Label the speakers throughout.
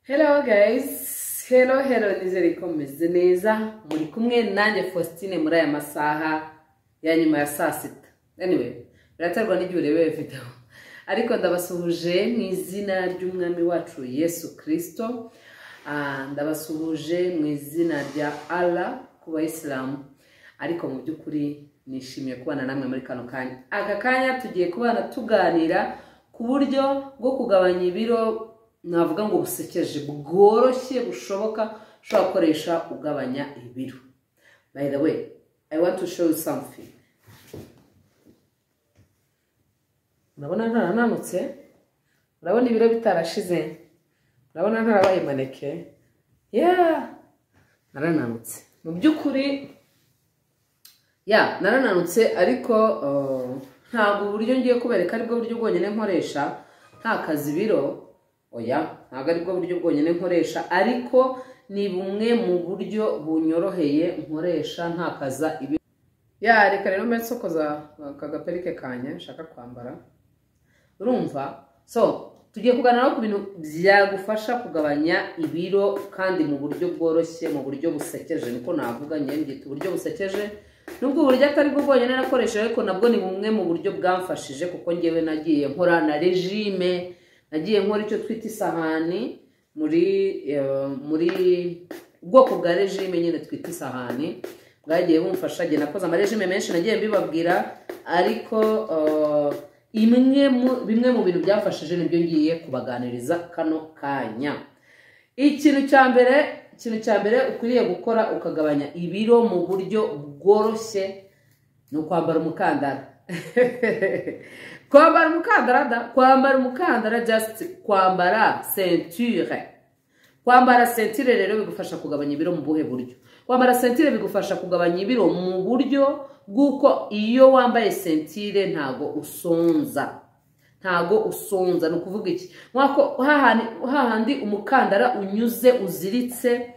Speaker 1: Hello guys, hello hello nizere ko mumeze neza muri kumwe nanjye Faustine muri aya masaha ya nyuma ya saa sita anyway biraterwa n'igihe urebeye video ariko ndabasuhuje mu izina ry'umwami wacu Yesu Kristo Ah, ndabasuhuje mu izina rya Allah ku bayisilamu ariko mu by'ukuri nishimiye kubana namwe muri kano kanya aka kanya tugiye kubana tuganira ku buryo bwo kugabanya ibiro navuga ngo busekeje bworoshye bushoboka ushobora gukoresha ugabanya ibiro by the way i want to show you something urabona ntarananutse urabona ibiro bitarashize urabona ntarabaye maneke yeah narananutse mu by'ukuri ya narananutse ariko uh, ntabwo uburyo ngiye kubereka aribwo buryo bwonyine nkoresha ntakaza ibiro oya ntabwo aribwo buryo bwonyine nkoresha ariko ni bumwe mu buryo bunyoroheye nkoresha ntakaza ibi ya reka rero mbe nsokoza aka gaperike kanya nshaka kwambara urumva so tugiye kuganira ku bintu byagufasha kugabanya ibiro kandi mu buryo bworoshye mu buryo busekeje niko navuga njye mbyita uburyo busekeje nubwo uburyo atari bwo bwonyine nakoresha ariko nabwo ni bumwe mu buryo bwamfashije kuko ngewe nagiye nkora na regime nagiye nkora icyo twita isahani muri eh, muri ubwoko bwa regime nyine twita isahani bwagiye bumfasha njye nakoze amaregime menshi nagiye mbibabwira ariko eh, imwe mu- bimwe mu bintu byafashije nibyo ngiye kubaganiriza kano kanya ikintu cya mbere ikintu cya mbere ukwiriye gukora ukagabanya ibiro mu buryo bworoshye ni ukwambara umukandara kwambara umukandara da kwambara umukandara just kwambara ceinture kwambara sentire rero bigufasha kugabanya ibiro mu buhe buryo kwambara sentire bigufasha kugabanya ibiro mu buryo bw'uko iyo wambaye sentire ntago usonza ntago usonza ni ukuvuga iki nk'ako hahandi- hahandi umukandara unyuze uziritse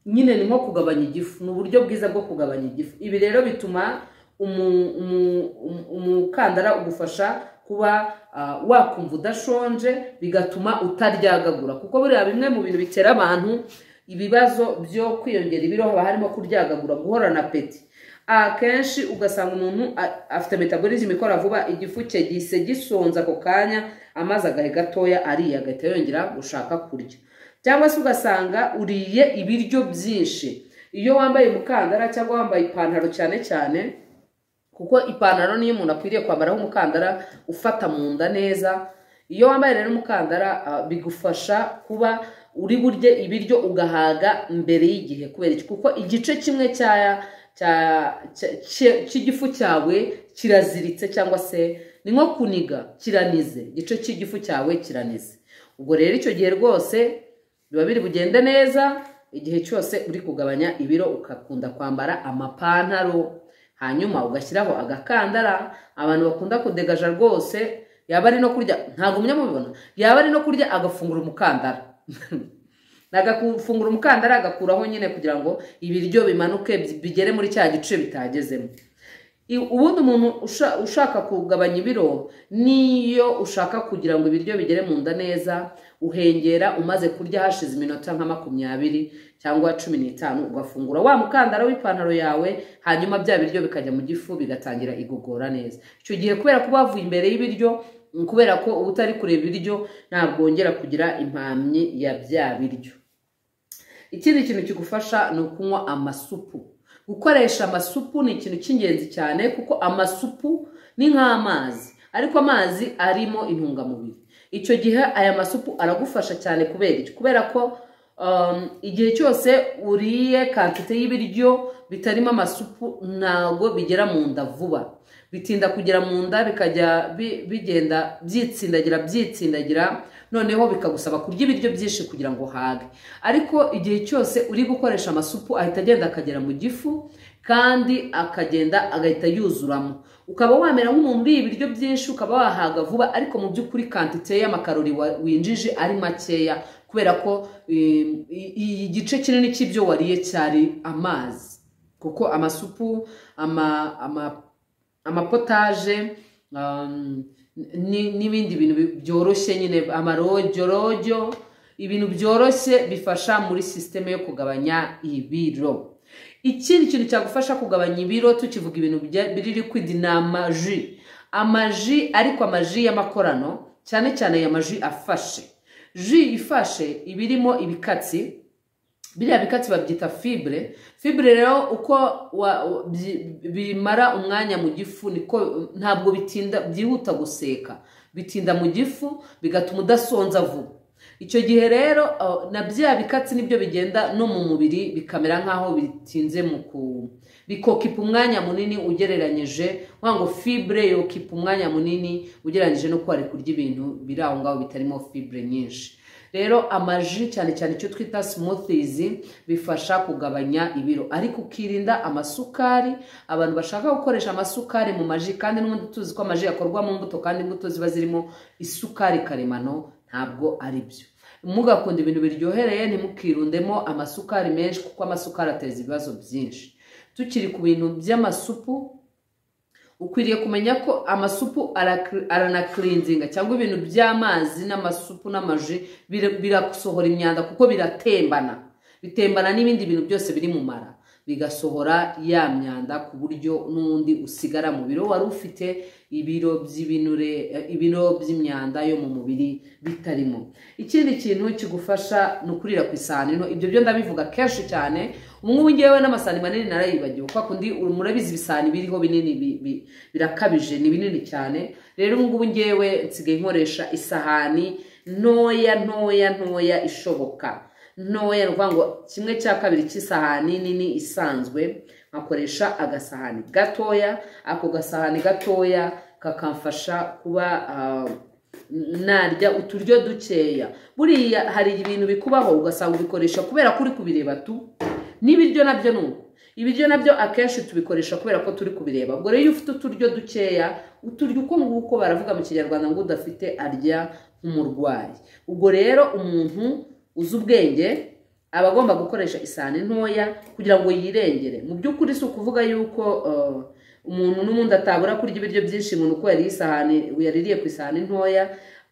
Speaker 1: nyine ni nko kugabanya igifu ni uburyo bwiza bwo kugabanya igifu ibi rero bituma umu- umu- umu- umukandara ugufasha kuba ah, wakumva udashonje bigatuma utaryagagura kuko buriya bimwe mu bintu bitera abantu ibibazo byo kwiyongera ibiro haba harimo kuryagagura guhorana peti akenshi ugasanga umuntu a- afite metabolism ikora vuba igifu cye gise gisonza ako kanya amazi agahe gatoya ariye agahita yongera gushaka kurya cyangwa se ugasanga uriye ibiryo byinshi iyo wambaye umukandara cyangwa wambaye ipantaro cyane cyane kuko ipantaro niyo umuntu akwiriye kwambaraho umukandara ufata mu nda neza iyo wambaye rero umukandara ah, bigufasha kuba uri burye ibiryo ugahaga mbere y'igihe kubera iki kuko igice kimwe cya cya- cya- cya- cy'igifu cyawe kiraziritse cyangwa se ni nko kuniga kiranize igice cy'igifu cyawe kiranize ubwo rero icyo gihe rwose biba biri bugende neza igihe cyose uri kugabanya ibiro ugakunda kwambara amapantaro hanyuma ugashyiraho agakandara abantu bakunda kudegaja rwose yaba ari no kurya ntabwo mujya mubibona yaba ari no kurya agafungura umukandara agafungura umukandara agakuraho nyine kugira ngo ibiryo bimanuke bigere muri cya gice bitagezemo I- ubundi umuntu usha- ushaka kugabanya ibiro niyo ushaka kugira ngo ibiryo bigere mu nda neza uhengera umaze kurya hashize iminota nka makumyabiri cyangwa cumi n'itanu ugafungura wa mukandara w'ipantaro yawe hanyuma bya biryo bikajya mu gifu bigatangira igogora neza icyo gihe kubera ko bavuye imbere y'ibiryo mm, kubera ko uba utari kureba ibiryo ntabwo wongera kugira impamyi ya bya biryo ikindi kintu kigufasha ni ukunywa amasupu gukoresha amasupu ni ikintu cy'ingenzi cyane kuko amasupu ni nk'amazi ariko amazi arimo intungamubiri icyo gihe aya masupu aragufasha cyane kubera iki kubera ko um, igihe cyose uriye kantite y'ibiryo bitarimo amasupu ntabwo bigera mu nda vuba bitinda kugera mu nda bikajya bi- bigenda byitsindagira byitsindagira noneho bikagusaba kurya ibiryo byinshi kugira ngo uhage ariko igihe cyose uri gukoresha amasupu ahita agenda akagera mu gifu kandi akagenda agahita yuzuramo ukaba wamera nk'umuntu uriye ibiryo byinshi ukaba wahaga vuba ariko mu by'ukuri kantite y'amakarori wa- winjije ari makeya kubera ko eh, i- i- igice kinini cy'ibyo wariye cyari amazi kuko amasupu ama, ama amapotaje um, ni- n'ibindi bintu bi- byoroshye nyine amarojorojo ibintu byoroshye bifasha muri sisiteme yo kugabanya ibiro ikindi kintu cyagufasha kugabanya ibiro tukivuga ibintu bya- biri liquid ni amaji amaji ariko amaji y'amakorano cyane cyane aya maji afashe ji ifashe iba irimo ibikatsi biriya bikatsi babyita fibure fibure rero uko wa- wa- byi- bimara umwanya mu gifu niko ntabwo bitinda byihuta guseka bitinda mu gifu bigatuma udasonza vuba icyo gihe rero uh, na bya bikatsi nibyo bigenda no mu mubiri bikamera nk'aho bitinze mu ku bikokipa umwanya munini ugereranyije nkuvuga ngo fibure yokipa umwanya munini ugereranyije no kuba kurya ibintu biri aho ngaho bitarimo fibure nyinshi rero amaji cyane cyane icyo twita smoothies bifasha kugabanya ibiro ariko ukirinda amasukari abantu bashaka gukoresha amasukari mu maji kandi n'ubundi tuzi ko amaji yakorwa mu mbuto kandi imbuto ziba zirimo isukari karemano ntabwo ari byo mugakunda ibintu biryohereye ntimukirundemo amasukari menshi kuko amasukari ateza ibibazo byinshi tukiri ku bintu by'amasupu ukwiriye kumenya ko amasupu arakiri- aranakirizinga cyangwa ibintu by'amazi n'amasupu n'amaji bir- birasohora imyanda kuko biratembana bitembana n'ibindi bintu byose biri mu mara bigasohora ya myanda ku buryo n'undi usigara mu biro wari ufite ibiro by'ibinure eh, ibiro by'imyanda yo mu mubiri bitarimo ikindi kintu kigufasha ni ukurira ku isahani nto ibyo byo ndabivuga kenshi cyane ubungubu ngewe n'amasahani manini narayibagiwe kwa kundi murabizi ibisahani biriho binini bi- bi- birakabije ni binini cyane rero ubungubu ngewe nsigaye nkoresha isahani ntoya ntoya ntoya ishoboka ntoya ni ukuvuga ngo kimwe cya kabiri cy'isahani nini isanzwe nkakoresha agasahani gatoya ako gasahani gatoya kakamfasha kuba ah, narya uturyo dukeya buriya hari ibintu bikubaho ugasanga ubikoresha kubera ko uri kubireba tu n'ibiryo nabyo ni uko ibiryo nabyo akenshi tubikoresha kubera ko turi kubireba ubwo rero iyo ufite uturyo dukeya uturya uko nguko baravuga mu kinyarwanda ngo udafite arya nk'umurwayi ubwo rero umuntu uzi ubwenge aba agomba gukoresha isahani ntoya kugira ngo yirengere mu by'ukuri si ukuvuga yuko eh, umuntu n'ubundi atabura kurya ibiryo byinshi umuntu uko yariye isahani yaririye ku isahani ntoya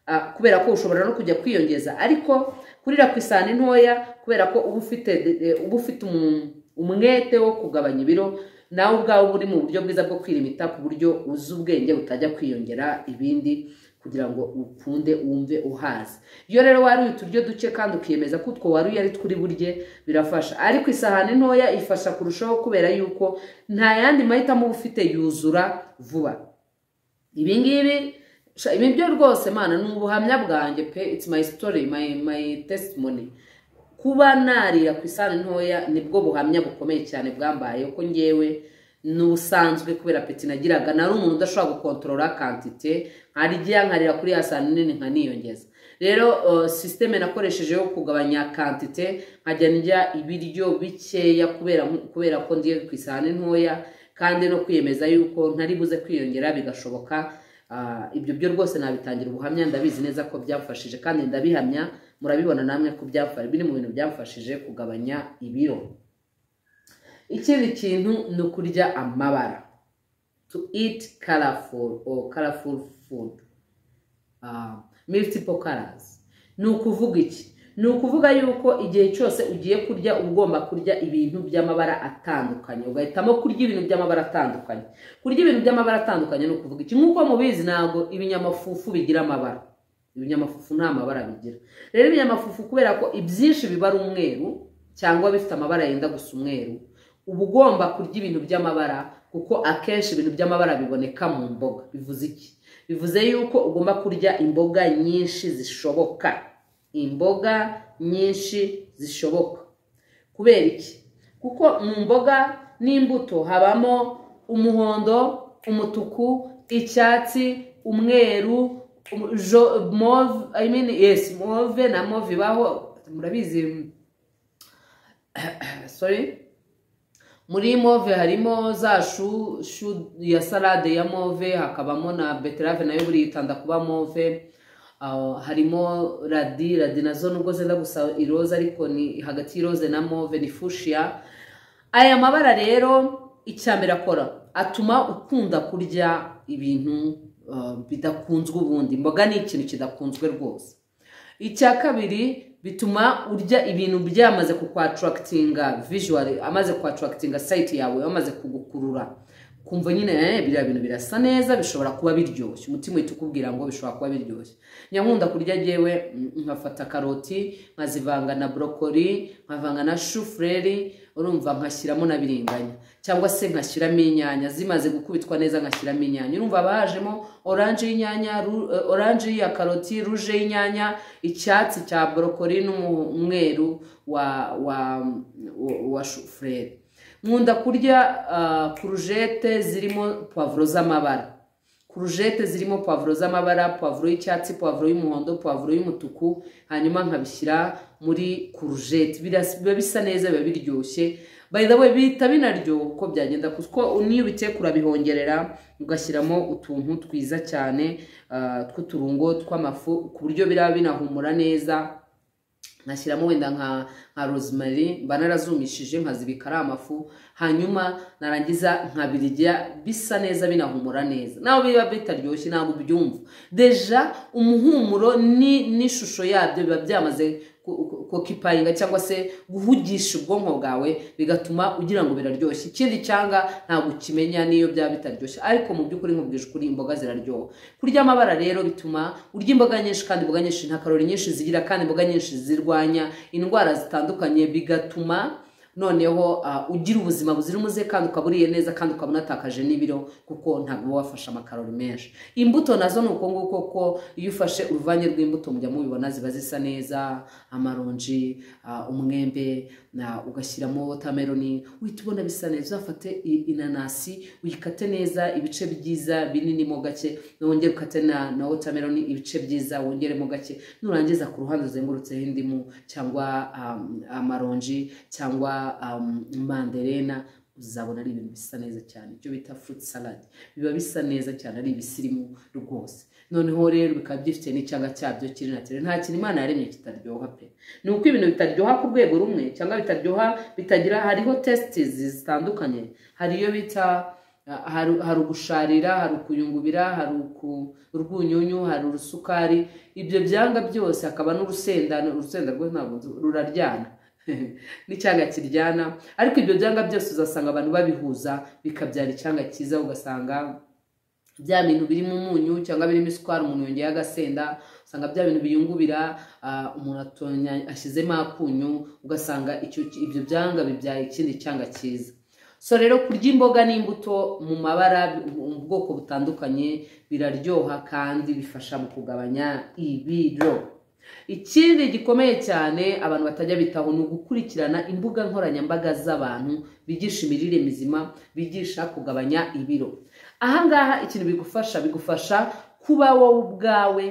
Speaker 1: ah, kubera ko ushobora no kujya kwiyongeza ariko kurira ku isahani ntoya kubera ko uba ufite eh, uba ufite umu- umwete wo kugabanya ibiro nawe ubwawe uba uri mu buryo bwiza bwo kwirimita ku buryo uzi ubwenge utajya kwiyongera ibindi kugira ngo ukunde wumve uhaze iyo rero wariye uturyo duke kandi ukiyemeza ko utwo wariye ari turi burye birafasha ariko isahani ntoya ifasha kurushaho kubera yuko nta yandi mahitamo uba ufite yuzura vuba ibi ngibi sha- ibi byo rwose mana ni ubuhamya bwanjye pe it's my story my, my testimony kuba narira ku isahani ntoya nibwo buhamya bukomeye cyane bwambaye ko ngewe n'ubusanzwe kubera peti nagiraga nari umuntu udashobora gukontorora kantite nkarya nkarira kuri ya sahani nini nkaniyongeza rero uh, sisiteme nakoresheje yo kugabanya kantite nkajya ndya ibiryo bikeya kubera kubera ko ndiye ku isahani ntoya kandi no kwiyemeza yuko ntari buze kwiyongera bigashoboka Ah, ibyo byo rwose nabitangira ubuhamya ndabizi neza ko byamfashije kandi ndabihamya murabibona namwe ko byamfashe biri mu bintu byamfashije kugabanya ibiro ikindi kintu ni ukurya amabara to eat colorful or colorful food Ah, multiple colors ni ukuvuga iki ni ukuvuga yuko igihe cyose ugiye kurya uba ugomba kurya ibintu by'amabara atandukanye ugahitamo kurya ibintu by'amabara atandukanye kurya ibintu by'amabara atandukanye ni ukuvuga iki nk'uko mubizi ntabwo ibinyamafufu bigira amabara ibinyamafufu nta mabara bigira rero ibinyamafufu kubera ko ibyinshi biba ari umweru cyangwa bifite amabara yenda gusa umweru uba ugomba kurya ibintu by'amabara kuko akenshi ibintu by'amabara biboneka mu mboga bivuze iki bivuze yuko ugomba kurya imboga nyinshi zishoboka imboga nyinshi zishoboka kubera iki kuko mu mboga n'imbuto habamo umuhondo umutuku icyatsi umweru um- jo- move i mean yes move na move ibaho murabizi sorry muri move harimo za shu, shu ya salade ya move hakabamo na beterave nayo buriya itanda kuba move Ah, harimo radi radi nazo nubwo zenda gusa iroza ariko ni hagati y'iroze na move ni fushiya aya mabara rero icya mbere akora atuma ukunda kurya ibintu ah, bidakunzwe ubundi imboga ni ikintu kidakunzwe rwose icya kabiri bituma urya ibintu byamaze kukwatarakitinga visuwari amaze kwatarakitinga sayiti yawe amaze kugukurura kumva nyine biriya bintu birasa neza bishobora kuba biryoshye umutima uhita ukubwira ngo bishobora kuba biryoshye nyankunda kurya agewe nkafata karoti nkazivanga na borokori nkavanga na shufureri urumva nkashyiramo na biringanya cyangwa se nkashyiramo inyanya zimaze gukubitwa neza nkashyiramo inyanya urumva bajemo oranje y'inyanya oranje ya karoti ruje y'inyanya icyatsi cya borokori n'umweru wa wa wa shufureri nkunda kurya kurujete zirimo puwavuro z'amabara kurujete zirimo puwavuro z'amabara puwavuro y'icyatsi puwavuro y'umuhondo puwavuro y'umutuku hanyuma nkabishyira muri kurujete biba bisa neza biba biryoshye bayidawe bihita binaryoha uko byagenda kuko n'iyo ubiteka urabihongerera ugashyiramo utuntu twiza cyane tw'uturungo tw'amafu ku buryo biraba binahumura neza nkashyiramo wenda nka nka rosemary mba narazumishije nkazibika ari amafu hanyuma narangiza nkabirya bisa neza binahumura neza nawe biba bitaryoshye ntabwo ubyumva deja umuhumuro n'ishusho yabyo biba byamaze kokipayinga cyangwa se guhugisha ubwonko bwawe bigatuma ugira ngo biraryoshye ikindi cyanga ntabwo ukimenya n'iyo byaba bitaryoshye ariko mu by'ukuri nkubwije ukuri imboga ziraryoha kurya amabara rero bituma urya imboga nyinshi kandi imboga nyinshi nta karori nyinshi zigira kandi imboga nyinshi zirwanya indwara zitandukanye bigatuma noneho ugira ubuzima buzira umuze kandi ukaba uriye neza kandi ukaba unatakaje n'ibiro kuko ntabwo uba wafashe amakarori menshi imbuto nazo ni uko nguko ko iyo ufashe uruvange rw'imbuto mujya mubibona ziba zisa neza amaronji umwembe ugashyiramo wotameroni uhita ubona bisa neza uzafate inanasi uyikate neza ibice byiza bininimo gake wongere ukate na wotameroni ibice byiza wongeremo gake nurangiza ku ruhande uzengurutseho indimu cyangwa amaronji cyangwa manderena uzabona ari ibintu bisa neza cyane ibyo bita furuti salade biba bisa neza cyane ari ibisirimu rwose noneho rero bikaba bifite n'icyanga cyabyo kiri na kiri nta kintu imana yaremye kitaryoha pe ni uko ibintu bitaryoha ku rwego rumwe cyangwa bitaryoha bitagira hariho tesitizi zitandukanye hari iyo bita hari ugusharira hari ukuyungubira hari urwunyunyu hari urusukari ibyo byanga byose hakaba n'urusenda urusenda rwo ntabwo ruraryana n'icyanga kiryana ariko ibyo byanga byose uzasanga abantu babihuza bikabyara icyanga cyiza ugasanga bya bintu birimo umunyu cyangwa birimo isukari umuntu yongeye agasenda usanga bya bintu biyungubira umuntu ashyizemo akunyu ugasanga ibyo byanga bibyaye ikindi cyanga cyiza so rero kurya imboga n'imbuto mu mabara mu bwoko butandukanye biraryoha kandi bifasha mu kugabanya ibiro ikindi gikomeye cyane abantu batajya bitaho ni ugukurikirana imbuga nkoranyambaga z'abantu bigisha imirire mizima bigisha kugabanya ibiro ahangaha ikintu bigufasha bigufasha kuba wowe ubwawe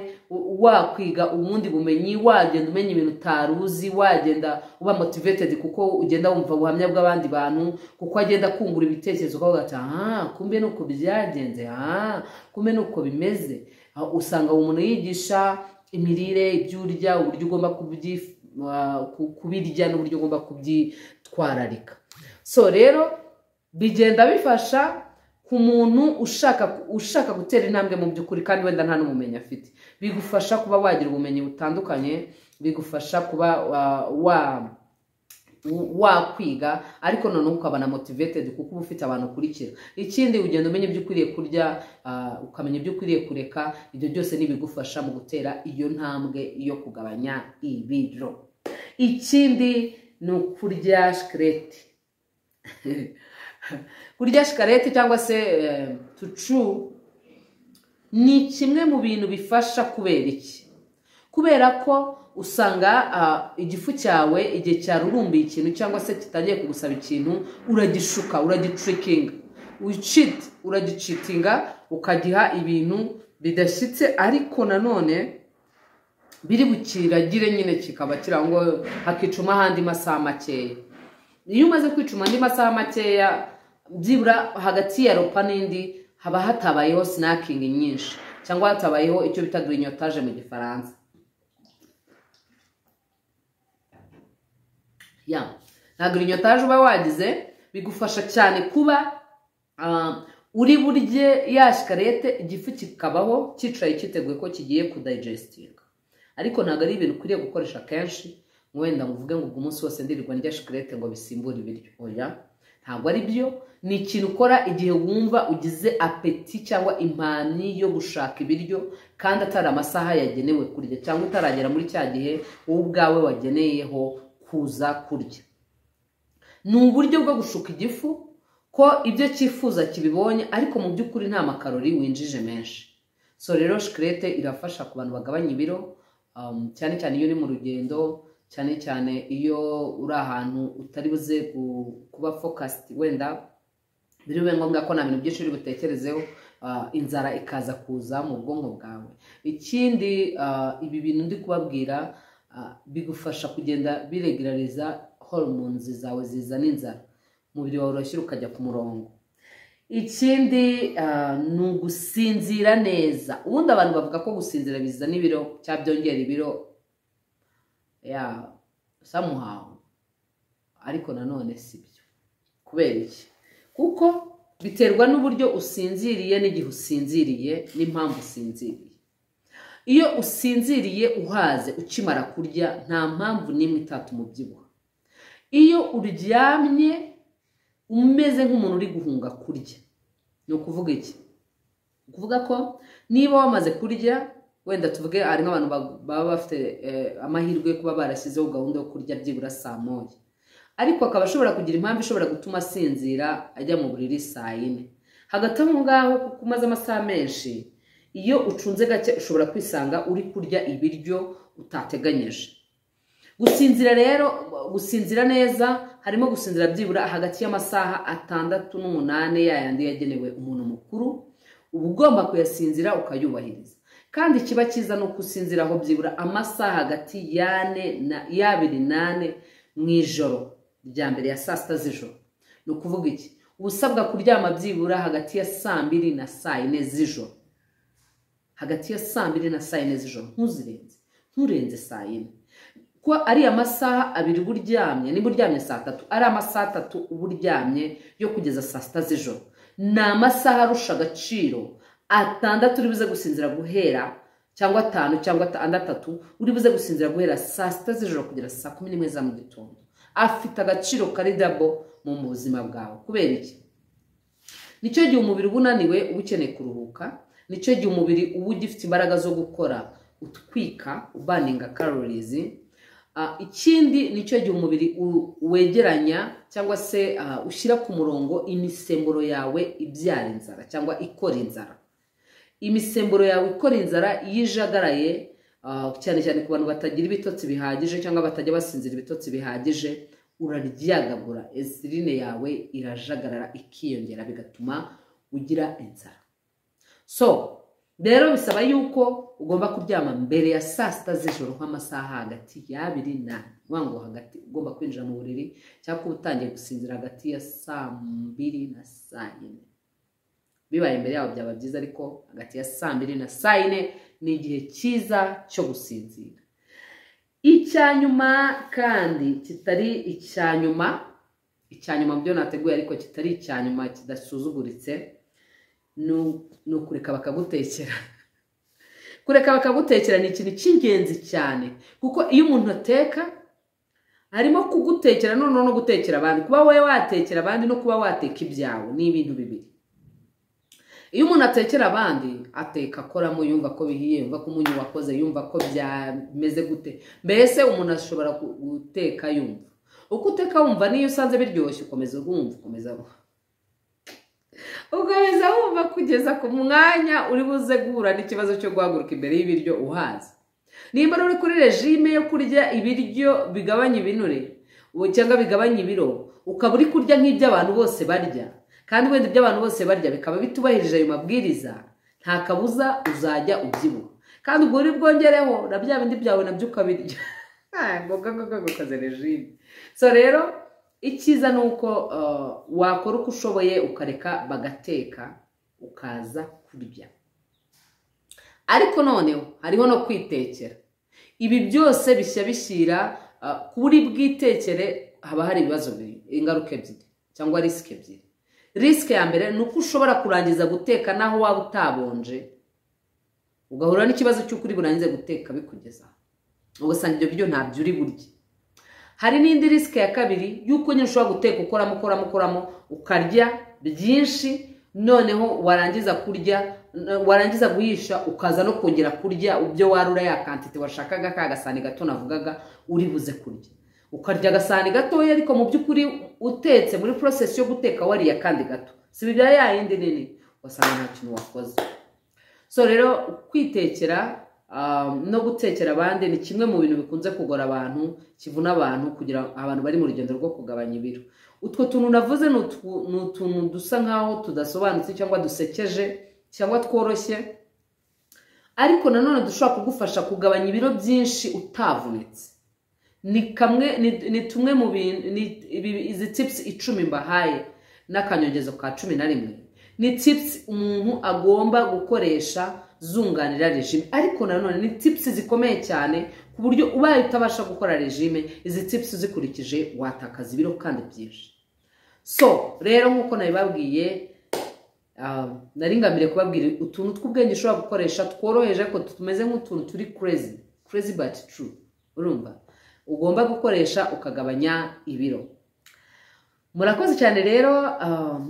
Speaker 1: wakwiga ubundi bumenyi wagenda umenya ibintu utari uzi wagenda uba motivated kuko ugenda wumva ubuhamya bw'abandi bantu kuko agenda akungura ibitekerezo ukavuga ati aha kumbe ni uko byagenze aha kumbe ni uko bimeze usanga umuntu yigisha imirire ibyo urya uburyo ugomba kubirya n'uburyo ugomba kubyitwararika so rero bigenda bifasha ku muntu ushaka ushaka gutera intambwe mu by'ukuri kandi wenda nta n'ubumenyi afite bigufasha kuba wagira ubumenyi butandukanye bigufasha kuba wa wakwiga ariko noneho ukaba na motivated kuko uba ufite abantu ukurikira ikindi ugenda umenya ibyo ukwiriye kurya ukamenya ibyo ukwiriye kureka ibyo byose n'ibigufasha mu gutera iyo ntambwe yo kugabanya ibiro ikindi ni ukurya shikarete kurya shikarete cyangwa se tucu ni kimwe mu bintu bifasha kubera iki kubera ko usanga igifu cyawe igihe cyarurumbiye ikintu cyangwa se kitangiye kugusaba ikintu uragishuka uragicurikinga uragicitinga ukagiha ibintu bidashyitse ariko nanone biri bukiragire nyine kikaba kirango hakicuma ahandi masaha makeya iyo umaze kwicuma andi masaha makeya byibura hagati ya ropa n'indi haba hatabayeho sinakingi nyinshi cyangwa hatabayeho icyo bita girinyotaje mu gifaransa ntabwo girinyotaje uba wagize bigufasha cyane kuba uri burye ya shikarete igifu kikabaho cyicaye cyiteguye ko kigiye kudayijestinga ariko ntabwo ari ibintu ukwiriye gukoresha kenshi wenda ngo uvuge ngo ubwo umunsi wose ndirirwa ndya shikarete ngo bisimbure ibiryo oya ntabwo ari byo ni ikintu ukora igihe wumva ugize apeti cyangwa impani yo gushaka ibiryo kandi atari amasaha yagenewe kurya cyangwa utaragera muri cya gihe wowe ubwawe wageneyeho kuza kurya ni uburyo bwo gushuka igifu ko ibyo cyifuza kibibonye ariko mu by'ukuri nta makarori winjije menshi so rero shikarete irafasha ku bantu bagabanya ibiro cyane cyane iyo uri mu rugendo cyane cyane iyo uri ahantu utari buze kuba fokasiti wenda biri bube ngombwa ko nta bintu byinshi uri butekerezeho inzara ikaza kuza mu bwonko bwawe ikindi ibi bintu ndi kubabwira bigufasha kugenda biregerariza horomonzi zawe zizana inzara umubiri wawe urashyira ukajya ku murongo ikindi ni ugusinzira neza ubundi abantu bavuga ko gusinzira bizana ibiro cyangwa byongera ibiro ya samuhawu ariko nanone si byo kubera iki kuko biterwa n'uburyo usinziriye n'igihe usinziriye n'impamvu usinziriye iyo usinziriye uhaze ukimara kurya nta mpamvu n'imwe itatuma ubyibuha iyo uryamye umeze nk'umuntu uri guhunga kurya ni ukuvuga iki ni ukuvuga ko niba wamaze kurya wenda tuvuge hari nk'abantu baba bafite amahirwe yo kuba barashyizeho gahunda yo kurya byibura saa moya ariko akaba ashobora kugira impamvu ishobora gutuma asinzira ajya mu buriri saa yine hagati aho ngaho kuko umaze amasaha menshi iyo ucunze gake ushobora kwisanga uri kurya ibiryo utateganyije gusinzira rero gusinzira neza harimo gusinzira byibura hagati y'amasaha atandatu n'umunani yayandi yagenewe umuntu mukuru uba ugomba kuyasinzira ukayubahiriza kandi kiba cyiza ni ugusinzira aho byibura amasaha hagati y'ane y'abiri n'ane mu ijoro rya mbere ya saa sita z'ijoro ni ukuvuga iki usabwa kuryama byibura hagati ya saa mbiri na saa yine z'ijoro hagati ya saa mbiri na saa yine z'ijoro ntuzirenze nturenze saa yine ko ari amasaha abiri uba uryamye niba uryamye saa tatu ari amasaha atatu uba uryamye yo kugeza saa sita z'ijoro ni amasaha arusha agaciro atandatu uri buze gusinzira guhera cyangwa atanu cyangwa atandatu uri buze gusinzira guhera saa sita z'ijoro kugera saa kumi n'imwe za mu gitondo afite agaciro kari dabo mu buzima bwawe kubera iki nicyo gihe umubiri uba unaniwe uba ukeneye kuruhuka nicyo gihe umubiri uba ugifite imbaraga zo gukora utwika ubaninga karorizi ikindi nicyo gihe umubiri wegeranya cyangwa se ushyira ku murongo imisemburo yawe ibyara inzara cyangwa ikora inzara imisemburo yawe ikora inzara iyo ijagaraye cyane cyane ku bantu batagira ibitotsi bihagije cyangwa batajya basinzira ibitotsi bihagije uraryagagura esirine yawe irajagarara ikiyongera bigatuma ugira inzara so rero bisaba yuko ugomba kuryama mbere ya saa sita z'ijoro nk'amasaha hagati y'abiri n'ane uvuga ngo hagati ugomba kwinjira mu buriri cyangwa kuba utangiye gusinzira hagati ya saa mbiri na saa yine bibaye imbere yabo byaba byiza ariko hagati ya saa mbiri na saa yine ni igihe cyiza cyo gusinzira icya nyuma kandi kitari icya nyuma icya nyuma mu byo nateguye ariko kitari icya nyuma kidasuzuguritse ni ukureka bakagutekera kureka bakagutekera ni ikintu cy'ingenzi cyane kuko iyo umuntu ateka harimo kugutekera noneho no gutekera abandi kuba wowe watekera abandi no kuba wateka ibyawe ni ibintu bibiri iyo umuntu atekera abandi ateka akoramo yumva ko bihiye yumva ko umunyu wakoze yumva ko byameze gute mbese umuntu ashobora guteka yumva uko uteka wumva niyo usanze biryoshye ukomeza wumva ukomeza ukomeza wumva kugeza ku mwanya uri buze guhura n'ikibazo cyo guhaguruka imbere y'ibiryo uhaza nimba uri kuri regime yo kurya ibiryo bigabanya ibinure cyangwa bigabanya ibiro ukaba uri kurya nk'ibyo abantu bose barya kandi wenda ibyo abantu bose barya bikaba bitubahirije ayo mabwiriza nta kabuza uzajya ubyibuha kandi ubwo uri bwongereho na bya bindi byawe nabyo ukabirya ukaze regime so rero icyiza ni uko wakora uko ushoboye ukareka bagateka ukaza kurya ariko noneho hariho no kwitekera ibi byose bishya bishyira kuri bwitekere haba hari ibibazo ingaruka ebyiri cyangwa risike ebyiri risike ya mbere ni uko ushobora kurangiza guteka naho waba utabonje ugahura n'ikibazo cy'uko uri burangize guteka bikugezaho ugasanga ibyo biryo ntabyo uri burye hari n'indi risike ya kabiri y'uko nyine ushobora guteka ukoramo ukoramo ukoramo ukarya byinshi noneho warangiza kurya warangiza guhisha ukaza no kongera kurya ibyo warura ya kantite washakaga ka gasani gato navugaga uri buze kurya ukarya agasahani gatoya ariko mu by'ukuri utetse muri porosesi yo guteka wariye akandi gato si bibya ya yindi nini wasanga nta kintu wakoze so rero kwitekera no gutekera abandi ni kimwe mu bintu bikunze kugora abantu kivuna abantu kugira abantu bari mu rugendo rwo kugabanya ibiro utwo tuntu navuze ni utuntu dusa nkaho tudasobanutse cyangwa dusekeje cyangwa tworoshye ariko nanone dushobora kugufasha kugabanya ibiro byinshi utavunitse ni kamwe ni tumwe mu bintu izi tipusi icumi mbahaye n'akanyongezo ka cumi na rimwe ni tipusi umuntu agomba gukoresha zunganira regime ariko nanone ni tipusi zikomeye cyane ku buryo ubaye utabasha gukora regime izi tipusi uzikurikije watakaza ibiro kandi byinshi so rero nk'uko nabibabwiye naringamire kubabwira utuntu tw'ubwenge ushobora gukoresha tworoheje ariko tumeze nk'utuntu turi kurezi kurezi bati turu urumva ugomba gukoresha ukagabanya ibiro murakoze cyane rero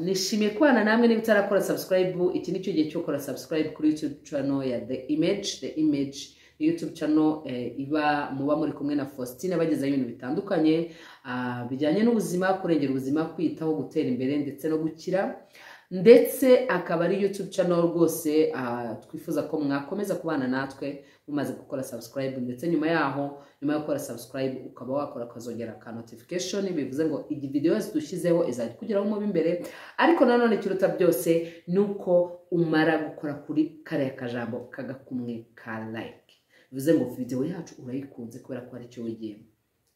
Speaker 1: nishimiye kubana namwe niba utarakora sabusikarayibu iki ni cyo gihe cyo gukora sabusikarayibu kuri yutube cano ya the image the image yutube cano iba muba muri kumwe na faustin bagezaho ibintu bitandukanye bijyanye n'ubuzima kurengera ubuzima kwiyitaho gutera imbere ndetse no gukira ndetse akaba ari yutube cano rwose twifuza ko mwakomeza kubana natwe mumaze gukora sabusikarayibu ndetse nyuma yaho nyuma yo gukora sabusikarayibu ukaba wakora ukazongera ka notifikashoni bivuze ngo iyi videwo yose dushyizeho izajya ikugeraho umubi imbere ariko nanone ikiruta byose ni uko umara gukora kuri kariya kajambo kagakumwe ka like bivuze ngo videwo yacu urayikunze kubera ko aricyo wigiyemo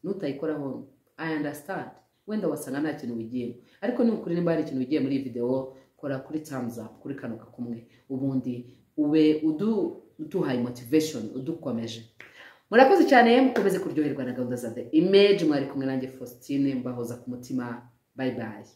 Speaker 1: n'utayikoraho ayi andasitandi wenda wasanga nta kintu wigiyemo ariko niba ukuri nimba hari ikintu wigiye muri iyi videwo kora kuri tamuzi apu kuri kano kakumwe ubundi ube uduhaye motivesheni udukomeje murakoze cyane mukomeze kuryoherwa na gahunda za the image mwari kumwe nanjye faustin mbahoza ku mutima bayi bayi